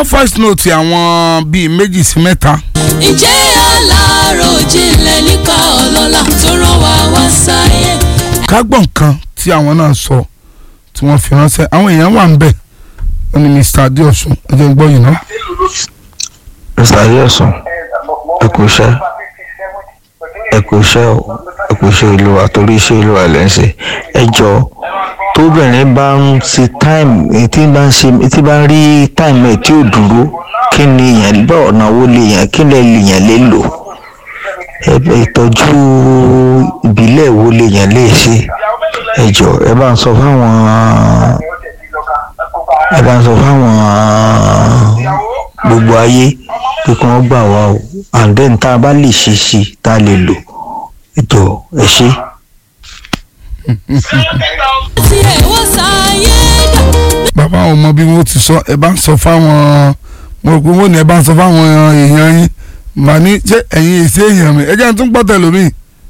voice note àwọn bíi méjì sí mẹ́ta ǹjẹ́ aláròjinlẹ̀ nípa ọlọ́lá tó rán wa wá sáyé. kágbọ̀n kan tí àwọn náà sọ tí wọ́n fi ránṣẹ́ àwọn èèyàn wà ń bẹ̀ wọ́n ní Mr. Adéọ̀sùn ẹ jẹ́ n gbọ́ yìí ná. mr adéọsùn ẹ kú iṣẹ́ ẹ kú iṣẹ́ o ẹ kú iṣẹ́ olúwa torí iṣẹ́ olúwa lẹ ń ṣe ẹ jọ tóbìnrin bá ń ṣe táìmù tí bá ń ṣe tí bá ń rí táìmù ẹ tí ò dúró kí ni èèyàn bá ọ̀nà wo lè yàn kí lè lè yàn lè lò ẹ ìtọ́jú ìbílẹ̀ wo lè yàn lè ṣe ẹ jọ ẹ bá ń sọ fáwọn ẹ bá ń sọ fáwọn gbogbo ayé pé kí wọ́n gbà wá o and then tá a bá lè ṣe sí i tá a lè lò ètò ẹ ṣe. tí ẹ̀ wọ́n sáyé dà. bàbá àwọn ọmọ bí wọ́n ti sọ ẹ bá ń sọ fáwọn mo rò pé wọ́n ní ẹ bá ń sọ fáwọn èèyàn yín màá ní ṣé ẹ̀yin èsì èèyàn mi ẹ jẹ́ n tún gbọ́ tẹ̀lómi.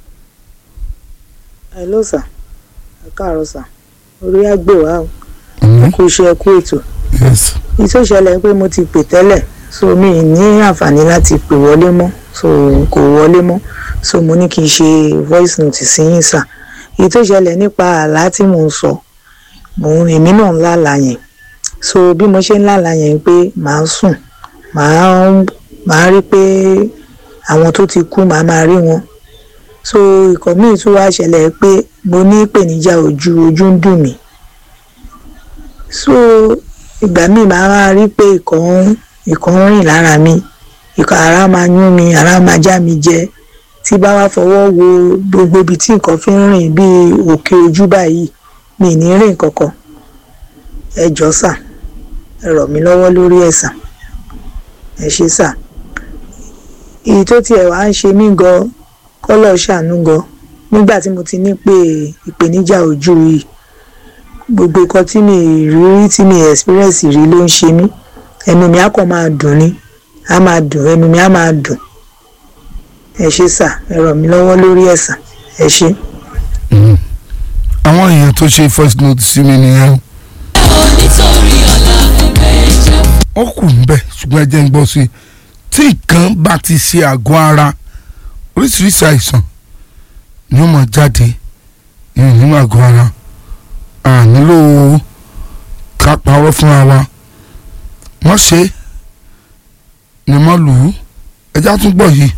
hello sir ẹ káàárọ̀ sir orí àgbè wa o kò ṣe ẹ kú ètò yes iṣẹ́ ìṣẹ̀lẹ̀ pé mo ti pè tẹ́lẹ̀ so mi ì ní àǹfààní láti pè wọlé mọ́ so kò wọlé mọ́ so mo ní kí n ṣe voice note sí yín sà èyí tó ṣẹlẹ̀ nípa àlá tí mò ń sọ mò ń èmi náà ń lálàá yẹn so bí mo ṣe ń lálàá yẹn pé màá sùn màá màá rí pé àwọn tó ti kú màá máa rí wọn so ìkọ̀ míì tún wá ṣẹlẹ̀ pé mo ní ìpèníjà ojú ojú ń dùn mí so ìgbà míì máa wá rí pé ìkọ̀ ìkọ̀ ń rìn lára mi ìkọ̀ ara máa yún mi ara máa já mi jẹ tí bá wá fọwọ́ wo gbogbo ibi tí nǹkan fi ń rìn bíi òkè ojú báyìí mi ì ní rìn kankan ẹ jọ̀ọ́ sà ẹ rọ̀ mí lọ́wọ́ lórí ẹ̀ sà ẹ ṣé sà èyí tó tiẹ̀ wá ń ṣe mí gan kọ́lọ̀ ṣàánú gan nígbà tí mo ti ní pé ìpèníjà ojú yìí gbogbo nǹkan tí mi rí rí tí mi experience rí ló ń ṣe mí ẹnu mi á kàn máa dùn ni á máa dùn ẹnu mi á máa dùn ẹ ṣé sà ẹ ràn mí lọ́wọ́ lórí ẹ̀ sà ẹ ṣé. àwọn èèyàn tó ṣe first note sí mi nìyẹn ò nítorí ọ̀la ẹgbẹ́ jẹ́. ó kù ń bẹ̀ ṣùgbọ́n ẹ jẹ́ ń gbọ́ sí i tí nǹkan bá ti ṣe àgọ́ ara oríṣiríṣi àìsàn ni ó máa jáde nínú àgọ́ ara a nílò ká parọ́ fúnra wa wọ́n ṣe ni wọ́n lù ú ẹjá tún gbọ́ yìí.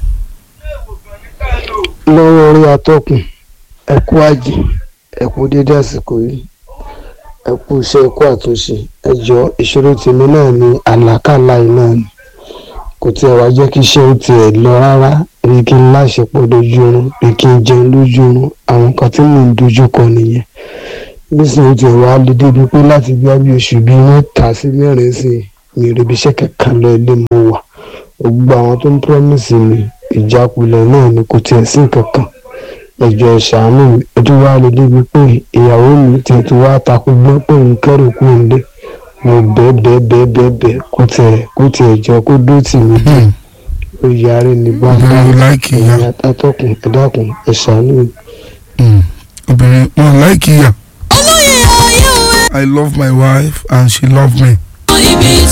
lọ́wọ́ orí atọ́kùn ẹ kú àjì ẹ kú dédé àsìkò yìí ẹ kú iṣẹ́ ẹ kú àtúnṣe ẹ jọ ìṣòro tèmi náà ni àlákàlà yìí náà ni kò tiẹ̀ wá jẹ́ kí iṣẹ́ ó tiẹ̀ lọ rárá bí kí n láṣepọ̀ lójú oorun bí kí n jẹun lójú oorun àwọn nǹkan tí mò ń dojú kọ nìyẹn nísìnyí ó tiẹ̀ wá lè débi pé láti bí abí oṣù bíi mẹ́ta sí mẹ́rin sí i mi ò ríbi iṣẹ́ kankan lọ ilé mo wà gbogbo àwọn tó ń promise mi ìjákulẹ̀ náà ni kò tiẹ̀ sí nǹkan kan ẹjọ́ ṣàánú mi ojú wa lè débi pé ìyàwó mi tiẹ̀ tó wá takú gbọ́ pé òun kẹ́rù kú nílé mo bẹ́ẹ̀ bẹ́ẹ̀ bẹ́ẹ̀ bẹ́ẹ̀ bẹ́ẹ̀ kó tiẹ̀ kó tiẹ̀ jọ kó dó tì mí dé ó yarí ní bá Obìnrin láìkì ìyá. ẹ̀yìn atọ́kùn ẹ̀dákùn ẹ̀ ṣàánú mi. Mm. obìnrin wọn láìkì ìyà olóyè ayé òwe I love my wife and she love me. ibi